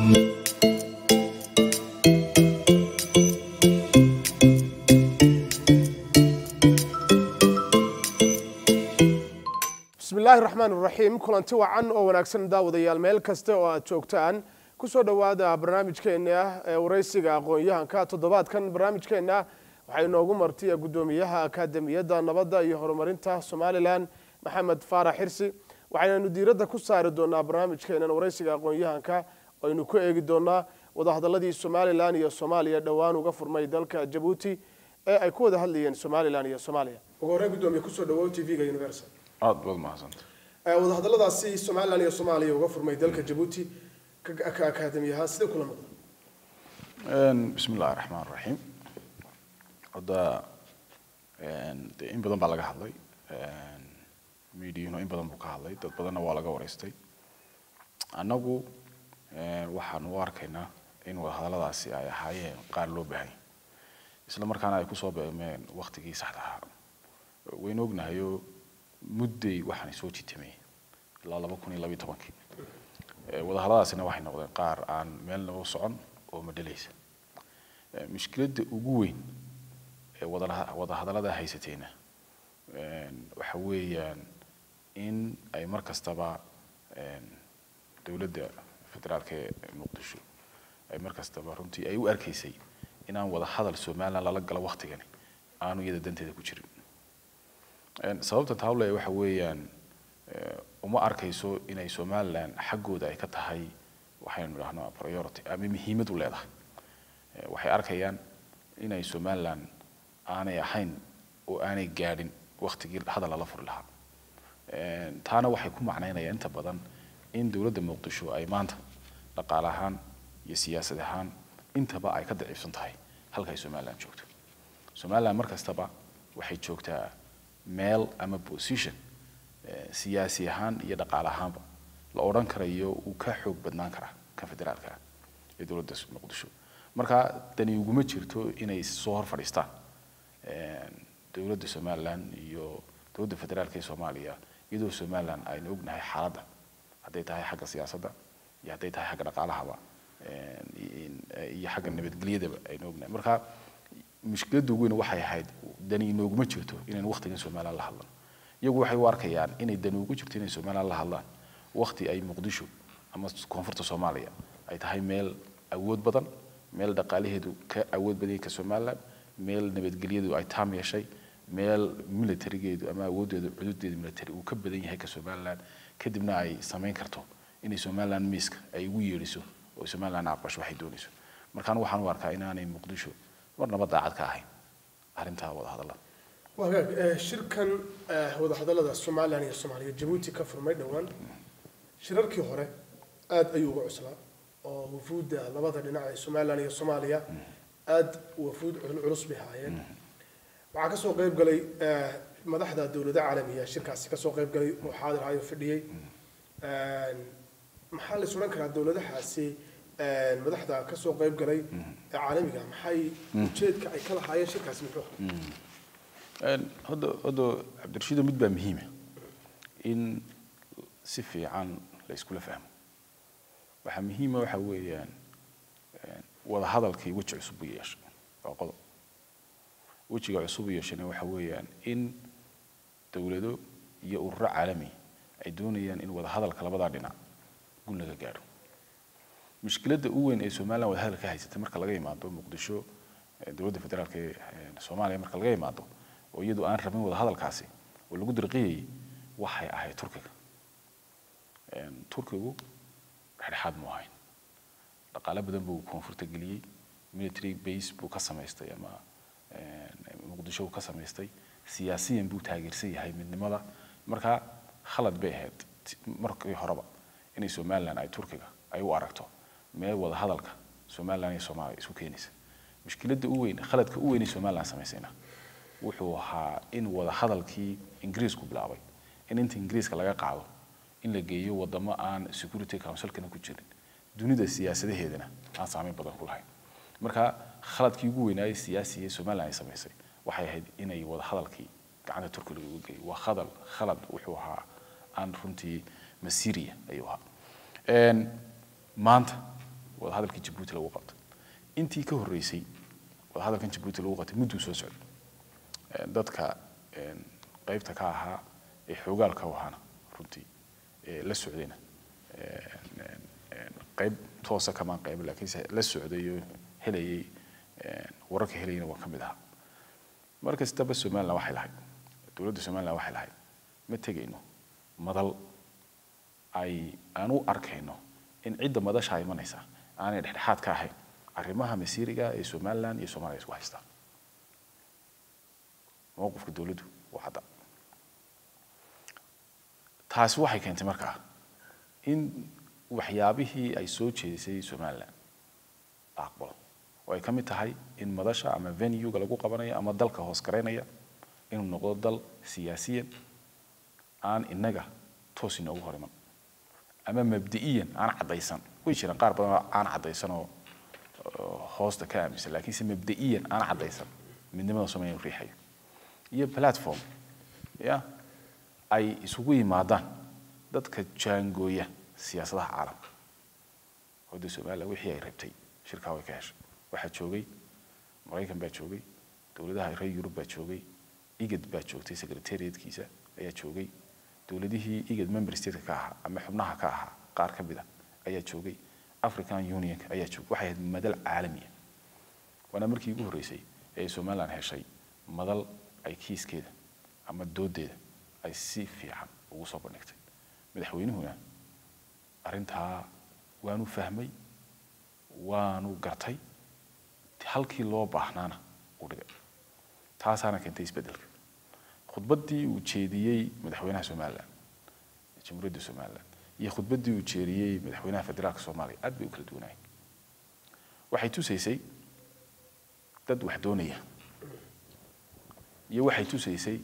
bismillaahi raxmaan raxiim kulanti wacan oo wanaagsan daawadayaal meel kasta oo aad joogtaan kusoo dhowaada barnaamijkeena ee waraysiga aqoon-yahanka toddobaadkan barnaamijkeena waxaa inoogu martiya guddoomiyaha akaademiyadda nabadda iyo horumarinta somalilan maxamed faarax xirsi waxaynanu diiradda ku saari doonaa barnaamijkeenan waraysiga aqoon-yahanka aynu ku eegi doonaa wadahadaladii somalilan iyo soomaaliya dhowaan uga furmay dalka jabuuti ee ay ku wada hadlayeen somalilan iyo soomaaliya ugu horreyn guddoomiye kusoo dhawow t v-ga universal aada baad mahadsanta wadahadaladaasi somalilan iyo soomaaliya uga furmay dalka jabuuti ka akaademi ahaan sidee kula muuqda bismi illahi raxmaan raxiim hadda dee in badan baa laga hadlay mediano in badan buu ka hadlay dad badanna waa laga wareystay annagu waxaan u arkaynaa in wadahadaladaasi ay ahaayeen qaar loo baahanya isla markaana ay kusoo beemeen waktigii saxda ahaa waynu ognahayoo mudday waxaanay soo jitamay ilaa laba kun iyo labiyo tobankii wadahadaladaasina waxay noqdeen qaar aan meelna u socon oo madhalaysa mushkiladda ugu weyn ee wada wadahadallada haysatayna waxa weeyaan in ay mar kastaba dowladda federaalka ee muqdisho ay mar kastaba runtii ay u arkaysay inaan wada hadal somalilan lala galo waktigani aanu iyada danteeda ku jirin sababta taable waxa weeyaan uma arkayso inay somalilan xaggooda ay ka tahay waxaynu idhahnaa priority ama muhiimad u leedahay waxay arkayaan inay somalilan aanay ahayn oo aanay gaadhin waktigii hadal lala furi lahaa taana waxay ku macnaynayaan inta badan in dowladda muqdisho ay maanta dhaqaale ahaan iyo siyaasad ahaan intaba ay ka daciifsan tahay halka ay somalilan joogto somalilan mar kastaba waxay joogtaa meel ama position siyaasi ahaan iyo dhaqaale ahaanba la odhan karayo uu ka xoog badnaan karaa kan federaalka ah ee dowladda muqdisho marka dani uguma jirto inay soo hor fadhiistaan dowladda somalilan iyo dowladda federaalka ee soomaaliya iyadoo somalilan aynu ognahay xaaladda hadday tahay xagga siyaasadda iyo hadday tahay xagga dhaqaalahaba iyo xagga nabadgelyadaba aynu ognahay marka mushkiladda ugu weyn waxay ahayd dani inooguma jirto inaynu waktigan somalilan la hadlan iyagu waxay u arkayaan inay dani ugu jirto inay somalilan la hadlaan wakti ay muqdisho ama koonfurta soomaaliya ay tahay meel awood badan meel dhaqaalaheedu ka awood badan ka somalilan meel nabadgelyadu ay taam yeeshay meel militarigeedu ama awooddeedu cududeedu military uu ka badan yahay ka somalilan kadibna ay samayn karto inay somalilan miiska ay ugu yeedhiso oo somalilan aqbasho waxay doonayso markaan waxaan u arkaa inaanay muqdisho marnaba daacad ka ahayn arrintaa wadahadallada waa hagaag shirkan wadahadallada somalilan iyo soomaaliya jabuuti ka furmay dhowaan shirarkii hore aada ayuu uga cuslaa oo wafuudda labada dhinac ee somalilan iyo soomaaliya aada wafuud culus bay haayeen waxaa kasoo qayb galay madaxda dowlada caalamiya shirkaasi kasoo qayb galay oo xaadir ahayo fadhiyey maxaa la is odhan karaa dowladahaasi madaxda kasoo qayb galay ee caalamiga maxay ujeedka ay ka lahaayeen shirkaasi muxuu hadda hadda cabdirashiido mid baa muhiima in si fiican la iskula fahmo waxaa muhiima waxa weeyaan wada hadalkii weji cusub u yeeshay waa qodob wejiga cusub u yeeshayna waxa weeyaan in dowlado iyo ururo caalami ay doonayaan in wada hadalka labadaa dhinac gun laga gaadho mushkiladda u weyn ee somalilan wada hadal ka haysatay marka laga imaado muqdisho dowladda federaalka ee soomaaliya marka laga imaado oo iyadu aan rabin wada hadalkaasi oo lagu dirqiyayay waxay ahayd turkiga turkigu dhexdhexaad mu ahayn dhaqaale badan buu koonfurta geliyey military base buu ka samaystay ama muqdisho buu ka samaystay siyaasiyan buu taageersan yahay midnimada marka khalad bay ahayd markii horeba inay somalilan ay turkiga ay u aragto meel wada hadalka somalilan iyo soomaaliya isku keenaysa mushkiladda u weyn khaladka u weyn ee somalilan samaysayna wuxuu ahaa in wada hadalkii ingiriisku bilaabay in inta ingiriiska laga qaado in la geeyo wadamo aan security councilkana ku jirin dunida siyaasadaheedana aan saameyn badan ku lahayn marka khaladkii ugu weynaayay siyaasiga ee somalilan ay samaysay waxay ahayd inay wada hadalkii gacanta turkiga lagu geeyo waa khadal khalad wuxuu ahaa aan runtii masiiriya ayuu ahaa maanta wadahadalkii jabuuti lagu qabtay intii ka horreysay wadahadalkan jabuuti lagu qabtay mudduu soo socday Een, dadka een, qaybta ka ahaa ee xoogaalka u ahaana runtii ee la socdayna een, een, een, qayb toosa kamaan qayb laakiinse la socday oo helayay een, wararka helayana waa ka mid ahaa mar kastaba somaliland waxay lahayd dowladda somaliland waxay lahayd ma tegayno madal ay aan u arkayno in cidda madasha imanaysa aanay dhexdhexaad ka ahayn arrimaha masiiriga ee somaliland iyo soomaaliya isku haystaan mowqifka dowladdu waa cadda taasi waxay keentay markaa in waxyaabihii ay soo jeedisay somaliland la aqbalo oo ay ka mid tahay in madasha ama venuega lagu qabanayo ama dalka hoos garaynaya inuu noqdo dal siyaasiyan aan innaga toos inoogu hor iman ama mabdi'iyan aan caddaysan way jiraan qaar badan oo aan caddaysan oo oo hoosta ka aaminsan laakiinse mabda'iyan aan caddaysan midnimada soomaaliya inuu riixayo iyo platform ya ay isugu yimaadaan dadka jaangooya siyaasadaha caalamka howda somaliland wixii ay rabtay shirkaa way ka heshay waxaa joogay maraykan baa joogay dowladaha reer yurub baa joogay igad baa joogtay secretariatkiisa ayaa joogay dowladihii igad member stateka ka ahaa ama xubnaha ka ahaa qaar ka mid a ayaa joogay african unionka ayaa joogay waxay ahayd madal caalamiya waana markii ugu horreysay ee somaliland heshay madal ay kiiskeeda ama doodeeda ay si fiican ugu soo bandhigtay madaxweynuhuna arrintaa waanu fahmay waanu gartay halkii loo baahnaana uu dhigay taasaana keentay isbeddelka khudbaddii uu jeediyey madaxweynaha somaliland jamhuuriyadda somaliland iyo khudbaddii uu jeediyey madaxweynaha federaalka soomaaliya aad bay u kala duwanaayeen waxay tusaysay dad wax doonaya iyo waxay tusaysay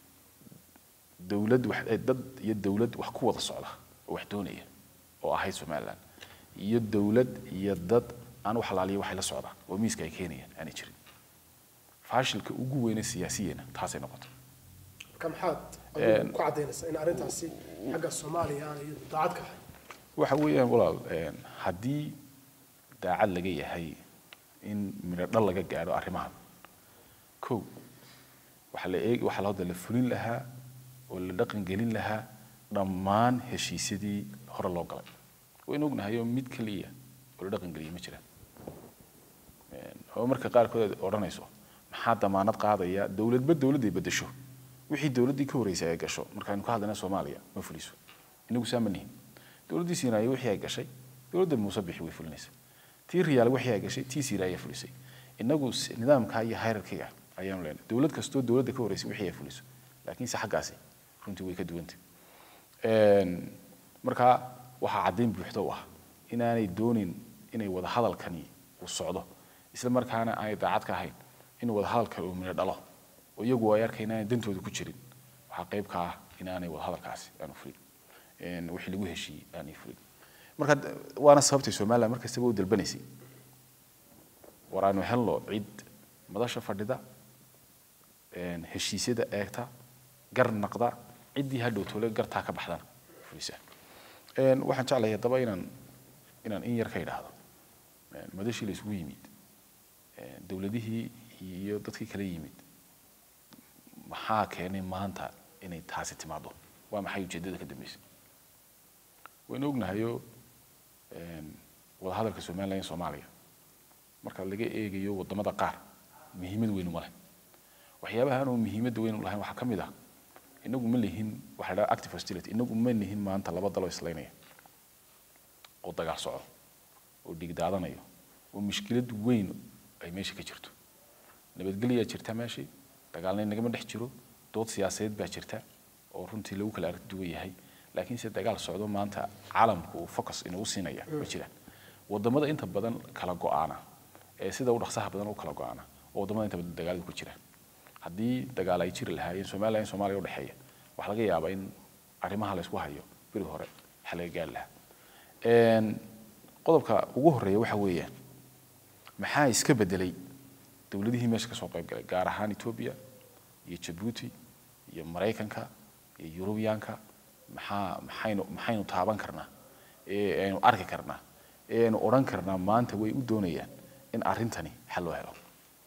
dowlad wax dad iyo dowlad wax ku wada socda oo wax doonaya oo ahayd somaliland iyo dowlad iyo dad aan wax halaaliya waxay la socdaan oo miiska ay keenayaan aanay jirin faashilka ugu weyne siyaasiyena taasay noqotay marka maxaad adigu ku caddaynaysaa in arrintaasi xagga soomaaliya aan iyadu daacad ka ahay waxa weeyaan walaal een, haddii daacad laga yahay in midho dhal laga gaadho arrimahan kow waxaa la eeg waxaa lahada la fulin lahaa oo la dhaqan gelin lahaa dhammaan heshiisyadii hore loo galay waynu ognahayoo mid keliya oo la dhaqan geliyay ma jiraan Een, oo marka qaarkood aad odhanayso maxaa damaanad qaadaya dowladba dowladday bedesho wixii dowladdii ka horreysay ay gasho markaaynu ka hadlayna soomaaliya ma fuliso inagu saa ma nihin dowladdii siinaaya wixii ay gashay dowladda muuse bixi way fulinaysa tii riyaal wixii ay gashay tii siira ayaa fulisay inagu s- nidaamka iyo hierarchiga ayaanu leenahay dowlad kastoo dowladda ka horreysay wixii ay fuliso laakiinse xaggaasi runtii way ka duwantay Een, marka waxaa caddayn buuxda u ah inaanay doonin inay wada hadalkani uu socdo isla markaana aanay daacad ka ahayn in wada hadalkan uu midho dhalo oo iyagu ay arkay inaanay dantooda ku jirin waxaa qayb ka ah inaanay wada hadalkaasi aanu fulin Een, wixii lagu heshiiyey aanay fulin marka d- waana sababtay somaliland mar kastaba u dalbanaysay war aanu helno cid madasha fadhida een, heshiisyada eegta gar naqda ciddii hadhow tole gartaa ka baxdana fulisa Een, waxaan jeclahay haddaba inaan inaan in yar ka idhaahdo Een, madashii la isugu yimid een, dowladihii iyo dadkii kala yimid maxaa keenay maanta inay taasi timaado waa maxay ujeeddada ka dambeysay waynu ognahayoo een, wadahadalka somaliland iyo soomaaliya marka laga eegayo wadamada qaar muhiimad weyn uma leh waxyaabaha aanu muhiimadda weyn u lahayn waxaa ka mid ah inagu ma lihin waxa la dhaha active hostility inagu ma lihin maanta laba daloo islaynaya oo dagaal soco oo dhig daadanayo oo mushkilad weyn ay meesha ka jirto nabadgelyaa jirta meeshii dagaalna nagama dhex jiro dood siyaasadeed baa jirta oo runtii lagu kala aragti duwan yahay laakiinse dagaal socdo maanta caalamku uu focus inuu siinaya ma jiraan wadamada inta badan kala go-aana ee sida u dhaqsaha badan u kala go-aana oo wadamada inta badan dagaalada ku jiraan haddii dagaal ay jiri lahaayeen somaliland iyo soomaaliya udhexeeya waxaa laga yaabaa in arrimaha la isku hayo beri hore waxa laga gaari lahaa Een, qodobka ugu horeeya waxa weeyaan maxaa iska bedelay dowladihii meesha ka soo qayb galay gaar ahaan etoobiya iyo jabuuti iyo maraykanka iyo yurubiyaanka maxaa maxaynu maxaynu taaban karnaa ee aynu arki karnaa ee aynu odhan karnaa maanta way u doonayaan in arrintani xal loo helo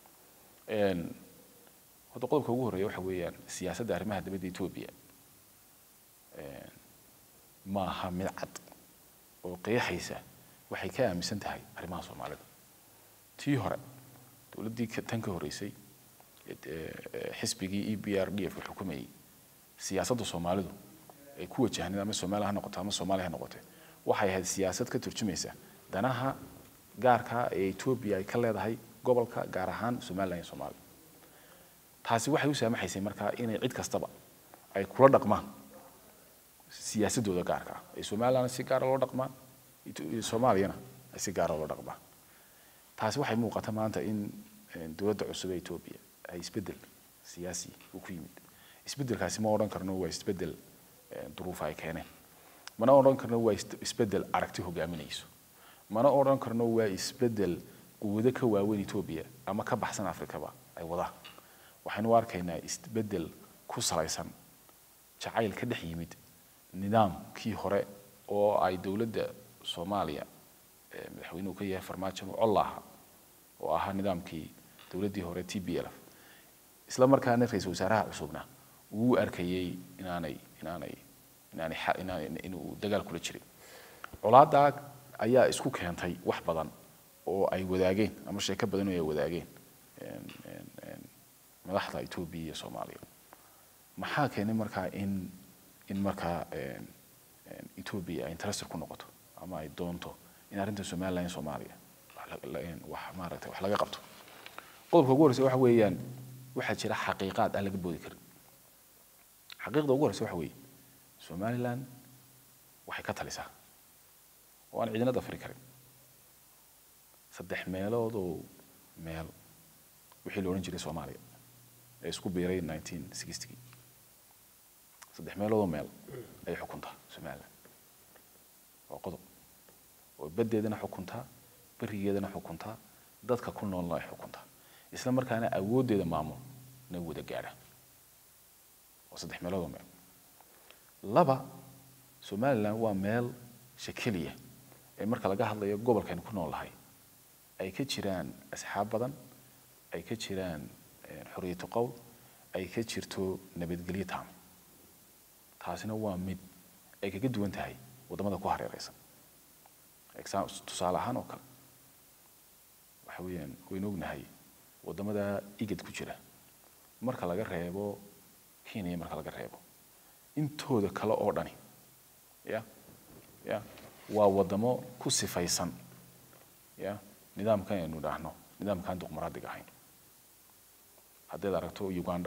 horta qodobka ugu horreeya waxa weeyaan siyaasadda arrimaha dibadda etoobiya ma aha mid cad oo qeexaysa waxay ka aaminsan tahay arrimaha soomaalida tii hore dowladdii tan ka horreysay xisbigii e b r d f xukumayay siyaasadda soomaalidu ay ku wajahneed ama soomaaliya ha noqoto ama soomaaliya ha noqote waxay ahayd siyaasad ka turjumaysa danaha gaarka ee etoobiya ay ka leedahay gobolka gaar ahaan somaliland iyo soomaaliya taasi waxay u saamaxaysay markaa inay cid kastaba ay kula dhaqmaan siyaasadooda gaarka ah ay somalilandna si gaara loo dhaqmaan soomaaliyana ay si gaara loo dhaqmaan taasi waxay muuqata maanta in dowladda cusub ee etoobiya ay isbeddel siyaasi uu ku yimid isbeddelkaasi ma odhan karno waa isbeddel duruufa ay keeneen mana odhan karno waa isbeddel aragti hogaaminayso mana odhan karno waa isbeddel quwado ka waaweyn etoobiya ama ka baxsan afrikaba ay wadaan waxaynu u arkaynaa isbeddel ku salaysan jacayl ka dhex yimid nidaamkii hore oo ay dowladda soomaaliya madaxweynuhu ka yahay farmaajo col ahaa oo ahaa nidaamkii dowladdii hore t b l isla markaana ra-iisul wasaaraha cusubna uu arkayey inaanay inaanay inaanay inaanay inuu dagaal kula jirin colaadaa ayaa isku keentay wax badan oo ay wadaageen ama sheeko badan oo ay wadaageen madaxda etoobiya iyo soomaaliya maxaa keenay markaa in in markaa etoobiya ay interested ku noqoto ama ay doonto in arrinta somaliland iyo soomaaliya wax maaragtay wax laga qabto qodobka ugu horreysa waxa weeyaan waxaa jira xaqiiqaad aan laga boodi karin xaqiiqda ugu horreysa waxa weeye somaliland waxay ka talisaa oo aan ciidina dafri karin saddex meelood oo meel wixii la odhan jiray soomaaliya ee isku biiray nineteen sixty saddex meelood oo meel ayay xukuntaa somaliland waa qodob oo baddeedana xukuntaa berigeedana xukuntaa dadka ku noolna ay xukuntaa isla markaana awooddeeda maamul na wada gaadha waa saddex meelood oo meel laba somaliland waa meel shakeliya ee marka laga hadlayo gobolkaynu ku noolahay ay ka jiraan asxaab badan ay ka jiraan xoriyatu qowl ay ka jirto nabadgelyo taam taasina waa mid ay kaga duwan tahay waddamada ku hareeraysan tusaale ahaan oo kale waxa weeyaan waynu ognahay waddamada igad ku jira marka laga reebo kenya marka laga reebo intooda kale oo dhani ya ya waa waddamo ku sifaysan ya nidaamkan aynu idhaahno nidaamkaan duqmaraadiga ahayn haddayd aragto uganda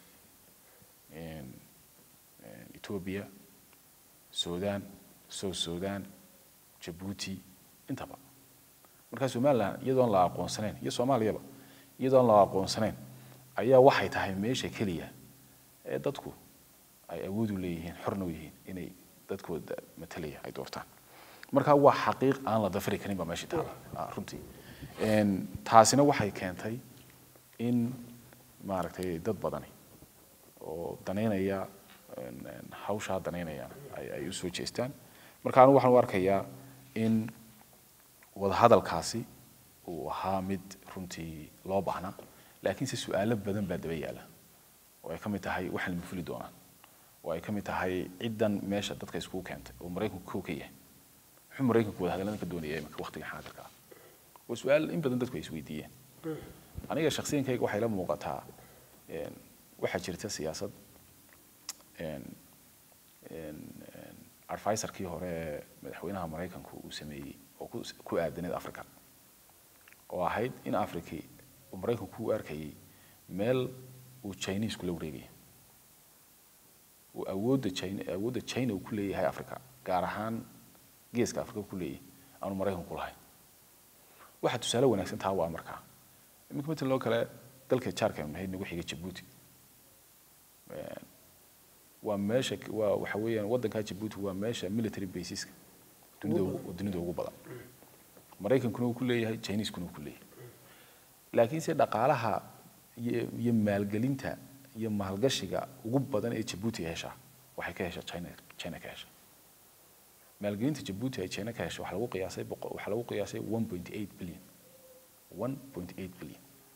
ethiopia sudan south sudan jabuuti intaba markaa somaliland iyadoon la aqoonsanayn iyo soomaaliyaba iyadoon la aqoonsanayn ayaa waxay tahay meesha keliya ee dadku ay awood u leeyihiin xorna u yihiin inay dadkooda matalaya ay doortaan marka waa xaqiiq aan la dafri karin baa meesha taala runtii taasina waxay keentay in maaragtay dad badani oo danaynaya hawshaa danaynaya ay u soo jeestaan marka anigu waxaan u arkayaa in wadahadalkaasi uu ahaa mid runtii loo baahnaa laakiinse su-aalo badan baa daba yaala oo ay ka mid tahay waxaan lama fuli doonaan oo ay ka mid tahay ciddan meesha dadka iskugu keentay oo maraykanku kow ka yahay muxuu maraykanku wadahadalladan ka doonaya iminka waqtiga xaadirka ah waa su-aal in badan dadku ay isweydiiyeen aniga shaksiyankayga waxay la muuqataa waxaa jirta siyaasad advisorkii hore ee madaxweynaha maraykanku uu sameeyey oo ku aadaneed africa oo ahayd in africa uu maraykanku u arkayay meel uu chinese kula wareegaya uu awoodda china awoodda china uu ku leeyahay africa gaar ahaan geeska africa ku leeyahay aanu maraykanku lahayn waxaa tusaale wanaagsan taa waa markaa iminka matan loo kale dalka jaarka nahayd nagu xiga jabuuti waa meesha waa waxa weeyaan waddankaa jabuuti waa meesha military baseska dunida dunida ugu badan maraykankuna uu ku leeyahay chineskuna uu ku leeyahay laakiinse dhaqaalaha iyo iyo maalgelinta iyo maalgashiga ugu badan ee jabuuti heshaa waxay ka heshaa china china ka heshaa maalgelinta jabuuti ay china ka heshay waxaa lagu qiyaasay boqo- waxaa lagu qiyaasay 1.8 billion 1.8 billion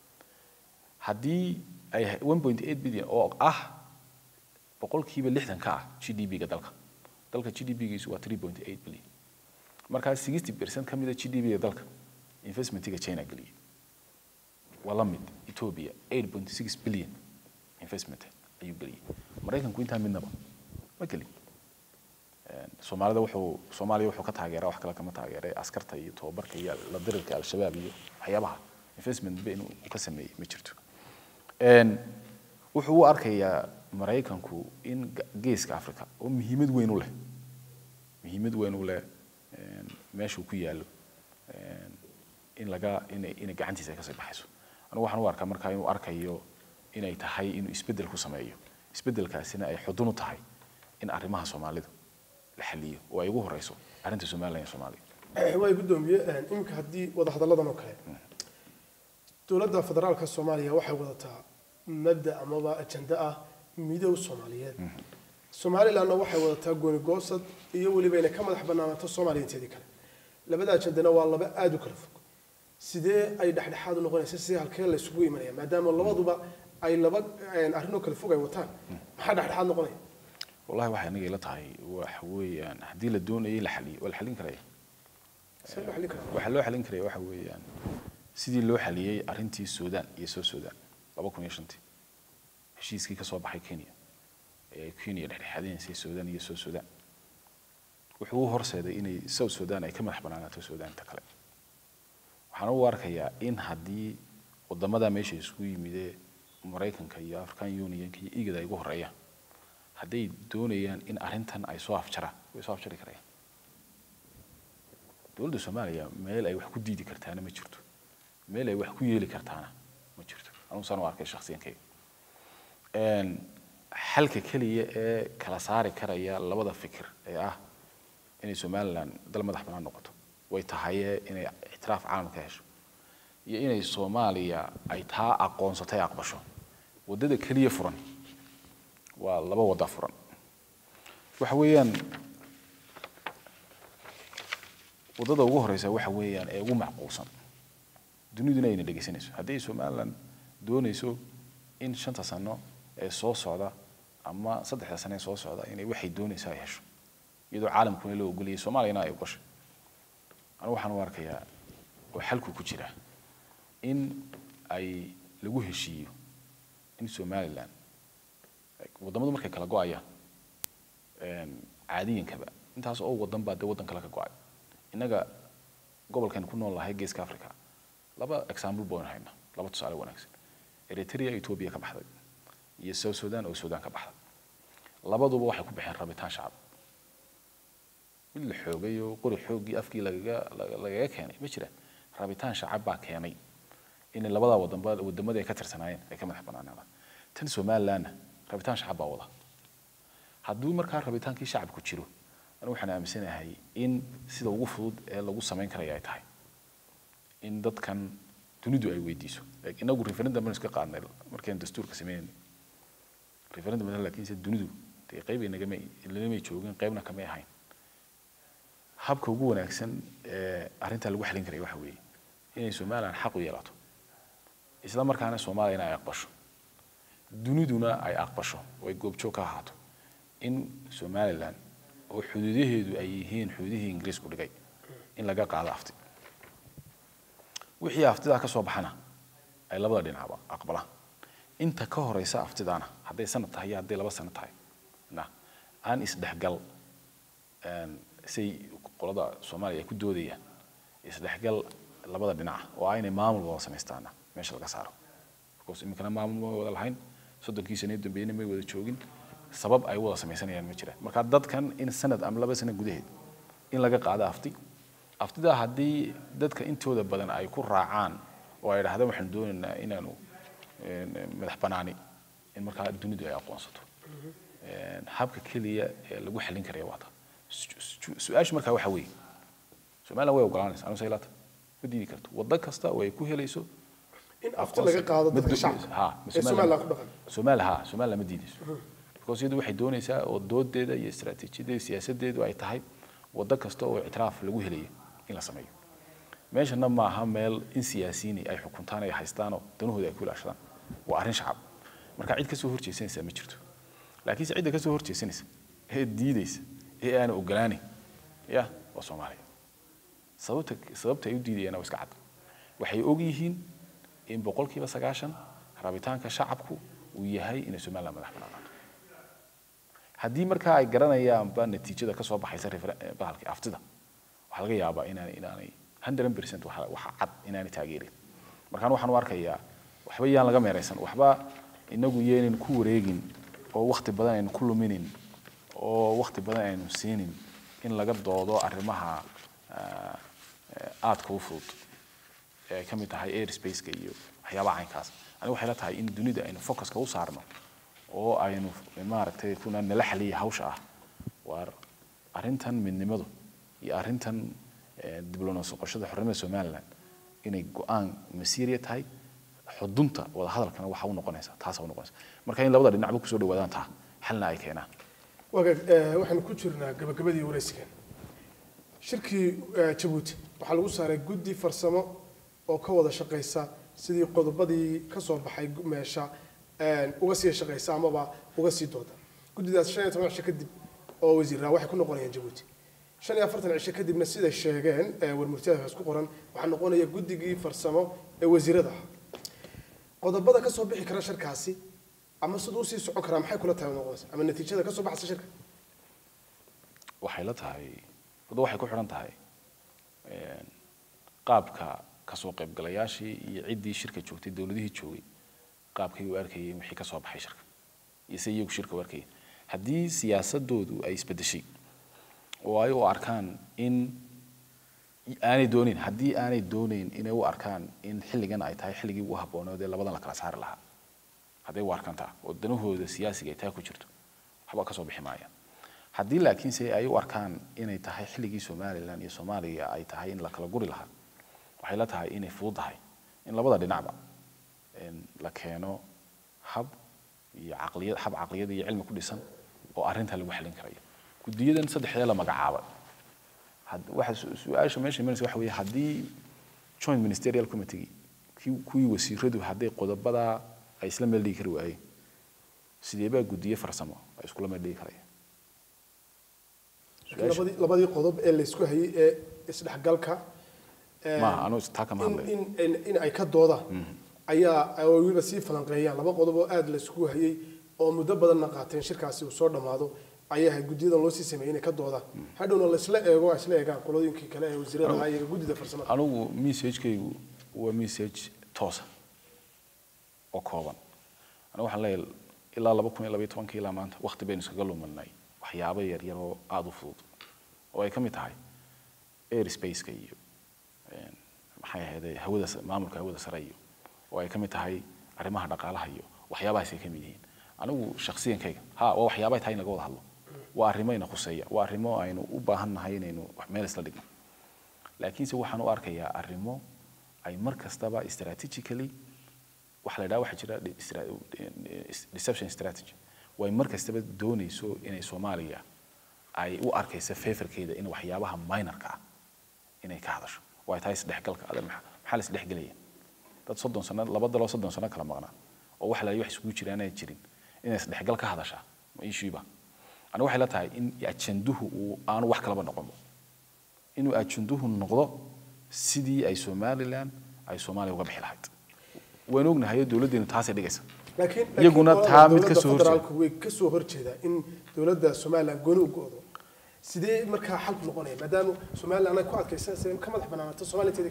haddii ay ha- 1.8 billion oo ah boqolkiiba lixdan ka ah GDP-ga dalka dalka GDP-giisu waa 3.8 billion markaa 60% ka mid a GDP-ga dalka investmentiga China geliyay waa la mid Ethiopia 8.6 billion investment ayuu geliyay Mareykanku intaa midnaba ma gelin Een, Soomaalida wuxuu Soomaaliya wuxuu ka taageeraa wax kale kama taageeray askarta iyo tababarka iyo la dirirka al-shabaab iyo waxyaabaha investment ba inuu ka sameeyey ma jirto Een, wuxuu u arkayaa Mareykanku in ga- geeska Afrika oo muhiimad weyn u leh muhiimad weyn u leh een, meeshuu ku yaallo een, in laga inay inay gacantiisa ay ka sii baxayso anigu waxaan u arkaa markaa inuu arkayo inay tahay inuu isbeddel ku sameeyo isbeddelkaasina ay xudun u tahay in arrimaha soomaalida la xaliyo oo ay ugu horeyso arrinta somalilan iyo soomaaliya way gudoomiye iminka haddii wadahadalladan oo kale dowladda federaalka soomaaliya waxay wadataa mabda amaba ajenda ah midow soomaaliyeed somalilandna waxay wadataa gooni goosad iyo weliba inay ka madax banaanaato soomaaliya inteedii kale labada ajendana waa laba aada u kala fog sidee ay dhexdhexaad u noqonaysa sidee halkee la isugu imanaya maadaama labaduba ay laba arrinoo kala fog ay wataan maxaa dhexdhexaad noqonaya wallahi waxay aniga ila tahay waxa weeyaan haddii la doonayo in la xaliyo waa la xalin karaya see loo xallin karaa waxaa loo xalin karaya waxa weeyaan sidii loo xaliyey arrintii suudaan iyo soo suudaan laba kun iyo shantii heshiiskii ka soo baxay kenya ee ay kenya dhexdhexaadinaysay suudaan iyo soo suudaan wuxuu u horseeday inay south suudaan ay ka madax banaanaato suudaanta kale waxaan u arkayaa in haddii wadamada meesha isugu yimidee maraykanka iyo african unionka iyo igada ay ugu horeeyaan hadday doonayaan in arrintan ay soo afjaraan way soo afjari karayaan dowladda soomaaliya meel ay wax ku diidi kartaana ma jirto meel ay wax ku yeeli kartaana ma jirto anugu saan u arkay shakhsiyankayga xalka keliya ee kala saari karaya labada fikir ee ah inay somalilan dal madax banaan noqoto way tahaye inay ictiraaf caalam ka hesho iyo inay soomaaliya ay taa aqoonsatay aqbasho waddada keliya furan waa laba wadda furan waxa weeyaan waddada ugu horeysa waxa weeyaan ee ugu macquulsan duniduna ayna dhegeysanayso haddii somaliland doonayso in shanta sano ee soo socda ama saddexda sano ee soo socda inay waxay doonaysa ay hesho iyadoo caalamkuna loo ogoliyay soomaaliyana ay ogashay anigu waxaan u arkayaa oo xalku ku jira in ay lagu heshiiyo in somaliland waddamadu markay kala go-ayaan caadiyankaba intaas oo waddan baa dee waddan kale ka go-ay innaga gobolkan ku nool lahay geeska africa laba example baynu haynaa laba tusaale wanaagsan eritrea ethiopia ka baxday iyo south sudan oo sudan ka baxday labaduba waxay ku baxeen rabitaan shacab mid la xoogay oo qori xooggii afkii lagaga lagaga keenay ma jiraan rabitaan shacab baa keenay in labadaa wadanba wadamadii ay ka tirsanaayeen ay ka madax banaanaadaan tan somalilandna rabitaan shacab baa wada hadduu markaa rabitaankii shacabku jiro anigu waxaan aaminsanahay in sida ugu fudud ee lagu samayn karaya ay tahay in dadkan dunidu ay weydiiso inagu referendum baan iska qaadnay markaynu dastuurka sameynayna referendum laakiinse dunidu dee qayb inagama inamay joogin qaybna kamay ahayn habka ugu wanaagsan ee arrintaa lagu xalin karaya waxa weeye inay somaliland xaq u yeelato isla markaana soomaaliyana ay aqbasho duniduna ay aqbasho oo ay goobjoog ka ahaato in somaliland oo xuduudaheedu ay yihiin xuduudihii ingiriisku dhigay in laga qaado afti wixii aftidaa ka soo baxana ay labada dhinacba aqbalaan inta ka horeysa aftidaana hadday sanad tahay iyo hadday laba sano tahay na aan isdhexgal say qolada soomaaliya ay ku doodayaan isdhexgal labada dhinaca oo aynay maamul wada samaystaana meesha laga saaro because iminkana maamul ma wada lahayn soddonkii sano dambeeyna may wada joogin sabab ay wada samaysanayaan ma jiraan marka dadkan in sanad ama laba sano gudaheed in laga qaado afti aftidaa haddii dadka intooda badan ay ku raacaan oo ay dhahdaan waxaan doonaynaa inaanu madax banaani in markaa dunidu ay aqoonsato habka keliya ee lagu xallin karaya waa taa su-aashu markaa waxa weeye somaliland way ogolaanaysa anu saylata ma diidi karto waddo kasta oo ay ku helayso in afti laga qaado dadka shacabka ee somaliland ku dhaqan somali ha somaliland ma diidayso because iyadu waxay doonaysaa oo doodeeda iyo istaraatiijiyadeeda siyaasadeedu ay tahay waddo kasta oo ictiraaf lagu helayo in la sameeyo meeshana maaha meel in siyaasiyiin ay xukuntaan ay haystaanoo danahooda ay ku ilaashadaan waa arrin shacab marka cid kasoo horjeesanaysa ma jirto laakiinse cidda kasoo horjeesanaysa ee diidaysa ee aan ogolaanin ya waa soomaaliya sababta sababta ay u diidayaan waa iska cad waxay og yihiin in boqolkiiba sagaashan rabitaanka shacabku uu yahay inay somaliland madax bannaanaato haddii markaa ay garanayaanba natiijada ka soo baxaysa bahalkii aftida waxaa laga yaabaa inaan inaanay hundred percent waxa cad inaanay taageerin markaan waxaan u arkayaa waxba yaan laga meeraysan waxba inagu yeenin ku wareegin oo wakti badan aynu ku luminin oo wakti badan aynu siinin in laga doodo arrimaha aadka u fudud ee ay ka mid tahay airspace-ka iyo waxyaabaha caynkaas aniga waxay la tahay in dunida aynu focuska u saarno oo aynu maaragtay kuna nala xaliya hawsha ah waar arrintan midnimadu iyo arrintan diblomaasi qoshada xornimada somaliland inay go-aan masiiriya tahay xudunta wada hadalkana waxa u noqonaysa taasa u noqonaysa marka in labada dhinacba kusoo dhawaadaan taa xalna ay keenaan wagaag waxaanu ku jirnaa gabagabadii waraysigan shirkii jabuuti waxaa lagu saaray guddi farsamo oo ka wada shaqaysa sidii qodobadii ka soo baxay meesha uga sii shaqaysa amaba uga sii dooda guddidaas shan iyo toban cisho kadib oo wasiirraa waxay ku noqonayaan jabuuti shan iyo afartan cisho kadibna siday sheegeen warmurtiyada ku qoran waxaa noqonaya guddigii farsamo ee wasiirada ah qodobada ka soo bixi kara shirkaasi ama siduu usii socon karaa maxay kula tahay noqonaysa ama natiijada ka soo baxaysa shirka waxay la tahay wada waxay ku xidhan tahay qaabka kasoo qaybgalayaashii iyo ciddii shirka joogtay dowladihii joogay qaabkay u arkayeen wixii ka soo baxay shirka iyo se iyagu shirka u arkayeen haddii siyaasadoodu ay isbedeshay oo ay u arkaan in aanay doonayn haddii aanay doonayn inay u arkaan in xilligan ay tahay xilligii ugu habbooneed ee labadan la kala saari lahaa hadday u arkaan taa oo danahooda siyaasiga ay taa ku jirto waxba ka soo bixi maayaan haddii laakiinse ay u arkaan inay tahay xilligii somalilan iyo soomaaliya ay tahay in la kala guri lahaa waxay la tahay inay fududahay in labada dhinacba la keeno hab iyo caqliyad hab caqliyad iyo cilmi ku dhisan oo arrinta lagu xallin karayo guddiyadan saddexdee la magacaabay waxa su-aasha meesha imanaysa waxa weeye haddii joint ministerial committee kuwii wasiiradu hadday qodobada ay isla meel dhigi kari waayeen sidee baa guddiye farsamo ay iskula meel dhigi karayaan labadii labadii qodob ee laysku hayay ee isdhexgalka maaha anuu taa kama hadlayo in in in ay ka doodaan ayaa ay weliba sii falanqeeyaan laba qodob oo aada laysku hayay oo muddo badanna qaateen shirkaasi uu soo dhammaado ayay ahayd guddiyadan loo sii sameeyey inay ka doodaan hadhowna laysla eego ay isla eegaan qolooyinkii kale ee wasiirada ahaa iyo guddida farsamada anigu messagekaygu waa message toosa oo kooban anigu waxaan leeyahay ilaa laba kun iyo labaiyo tobankii ilaa maanta waqti baynu iskaga lumanay waxyaabo yaryar oo aada u fudud oo ay ka mid tahay airspace-ka iyo maxay ahayd hawada maamulka hawada sare iyo oo ay ka mid tahay arrimaha dhaqaalaha iyo waxyaabahaas ay ka mid yihiin anigu shakhsiyankayga ha waa waxyaabay tahay in laga wada hadlo waa arrimo ina khuseeya waa arrimo aynu u baahan nahay inaynu meel isla dhigno laakiinse waxaan u arkayaa arrimo ay mar kastaba strategically waxa la yidhaha waxaa jira deception strategy way mar kastaba doonayso inay soomaaliya ay u arkaysa favorkeeda in waxyaabaha minorka ah inay ka hadasho way tahay isdhexgalka adan maxaa la isdhexgelaya dad soddon sano laba daloo soddon sano kala maqnaa oo waxa la wax isugu jiraan aan jirin inay isdhexgal ka hadashaa ma ishiiba aniga waxay la tahay in ajanduhu uu aanu wax kalaba noqon inuu ajanduhu noqdo sidii ay somaliland ay soomaaliya uga bixi lahayd waan ognahay dowladdeenu taasay dhigaysa laakiin iyaguna taa mid ka soo horjeeda federaalku way ka soo horjeedaa in dowladda somaliland gooni u go'do sidee markaa xalku noqonaya maadaama somaliland ay ku adkaysanaysa in ka madax banaanaato soomaaliya inteeda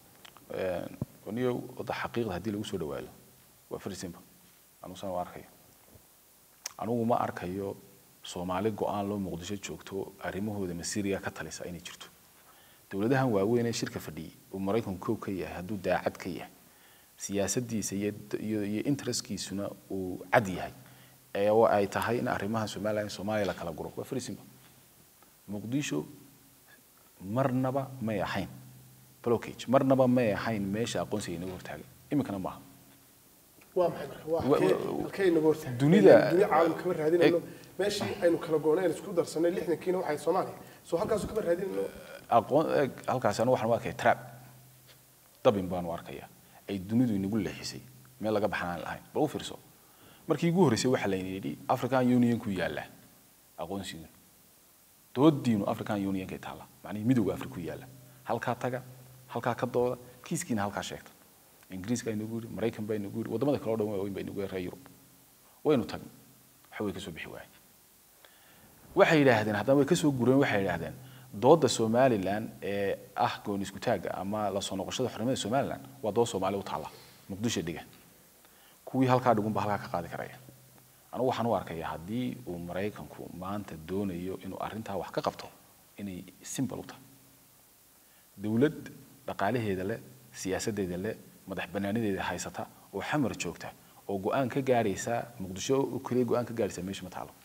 niyo wada xaqiiqda haddii lagu soo dhawaado waa very simple anugusana waa arkayo anigu ma arkayo soomaali go-aan loo muqdisho joogto arrimahooda masiiriga ka talisa inay jirto dowladahan waaweyn ee shirka fadhiyay uu maraykanku kow ka yahay hadduu daacad ka yahay siyaasadiisa iyo iyo iyo interestkiisuna uu cad yahay ee oo ay tahay in arrimaha somaliland in soomaaliya la kala guro waa very simple muqdisho marnaba may ahayn blockage marnaba may ahayn meesha aqoonsiga inagu hortaagay iminkana maaha waa maxay marka waa Wa- halkee wa- halkee inaga hortaagay dunida- dunia caalam kama raadinayno meeshii aynu kala goonay aynu isku darsanay lixdankiina waxay soomaaliya soo halkaasu kama raadinayno aqoon eeg, halkaas anu waxaan u arkaya trap dabin baan u arkaya ay dunidu inagu leexisay meel laga baxnaan lahayn bal u fiirso markii ugu horreysay waxaa layna yidhi african union ku yaalla aqoonsigu doodiinu african unionkay taalla macnihii midowga afrika ku yaalla halkaa taga halkaa ka dooda kiiskiina halkaa sheegta ingiriiska inagu yidhi maraykan baa inagu yidhi waddamada kale o dhan waaweyn baa inagu yidhi reer yurub waynu tagnay waxa way ka soo bixi waayey waxay yidhaahdeen haddana way ka soo gureen waxay yidhaahdeen dooda somalilan ee ah gooni isku taagga ama la soo noqoshada xornimada somalilan waa dood soomaali u taalla muqdisho dhiga kuwii halkaa dhigunba halkaa ka qaadi karaya anigu waxaan u arkaya haddii uu maraykanku maanta doonayo inuu arrintaa wax ka qabto inay simple u tahay dowlad dhaqaalaheeda leh siyaasadeeda leh madax banaanadeeda haysata oo xamar joogta oo go-aan ka gaaraysa muqdisho oo keliya go-aan ka gaaraysa meesha ma taalo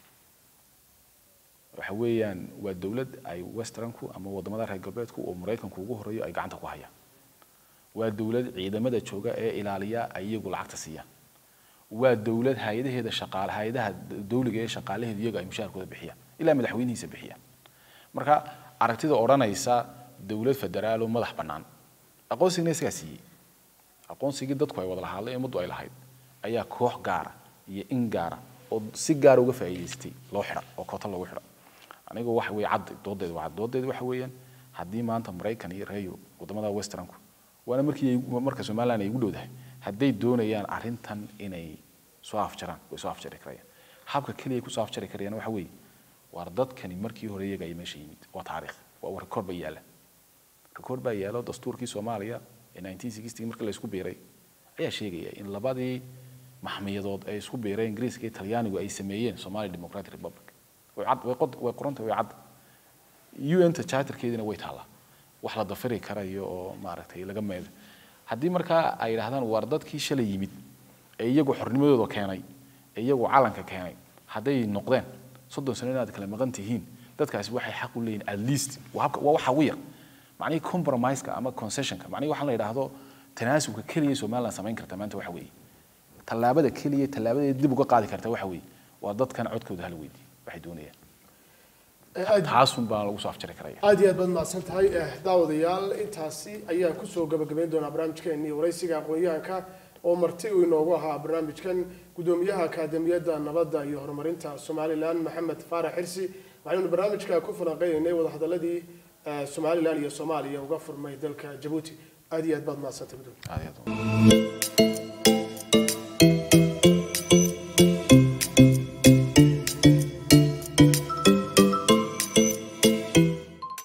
waxa weeyaan waa dowlad ay westernku ama wadamada reer galbeedku oo maraykanku ugu horeeyo ay gacanta ku hayaan waa dowlad ciidamada jooga ee ilaaliya ay iyagu lacagta siiyaan waa dowlad hay-adaheeda shaqaale hay-adaha dowliga ee shaqaalaheedu iyaga ay mushaharkooda bixiyaan ilaa madaxweynihiisa bixiyaan marka aragtida odhanaysa dowlad federaal oo madax bannaan aqoonsigina isagaa siiyey aqoonsigii dadku ay wada lahaadeen ee ummaddu ay lahayd ayaa koox gaara iyo in gaara oo si gaara uga faa'iidaystay loo xidha oo koota loogu xidha anigu waxa weeye cad doodeeda waa cad doodeeda waxa weeyaan haddii maanta maraykan iyo reer yurub wadamada westernku waana markii ay- marka somaliland ay ugu dhowdahay hadday doonayaan arrintan inay soo afjaraan way soo afjari karayaan habka keliya ay kusoo afjari karayaan waxa weeye waar dadkani markii hore iyaga ay meesha yimid waa taariikh waa record baa yaalla record baa yaalo dastuurkii soomaaliya ee 1960 markii la isku biiray ayaa sheegaya in labadii maxmiyadood ay isku biireen ingiriiska iyo talyaanigu ay sameeyeen somali democratic republic way cad way qod way qorantay way cad un-ta charterkeedina way taallaa wax la dafiri karayo oo maaragtay laga meedo haddii markaa ay yidhaahdaan waar dadkii shalay yimid ee iyagu xornimadooda keenay ee iyagu calanka keenay hadday noqdeen soddon sano inaad kala maqan tihiin dadkaasi waxay xaq u leeyihin at least waa habka- waa waxa ugu yar macnihii compromiseka ama concessionka macnihii waxaan la yidhaahdo tanaasulka keliya somaliland samayn karta maanta waxa weeye tallaabada keliya tallaabada dib uga qaadi karta waxa weeye waa dadkan codkooda hala weydiiyo waxay doonayaan aad taasun baa lagu soo afjari karaya aad iyo aad baad mahadsan tahay Eh, daawadayaal intaasi ayaan kusoo gabagabayn doonaa barnaamijkeennii waraysiga aqoon-yahanka oo marti uu inoogu ahaa barnaamijkan gudoomiyaha akaademiyadda nabadda iyo horumarinta somalilan maxamed faarax xirsi waxaynu barnaamijka ku falanqeynaynay wadahadaladii eh, somalilan iyo soomaaliya uga furmay dalka jabuuti aad iyo aad baad mahadsantahay gudoomiye aad iyo aad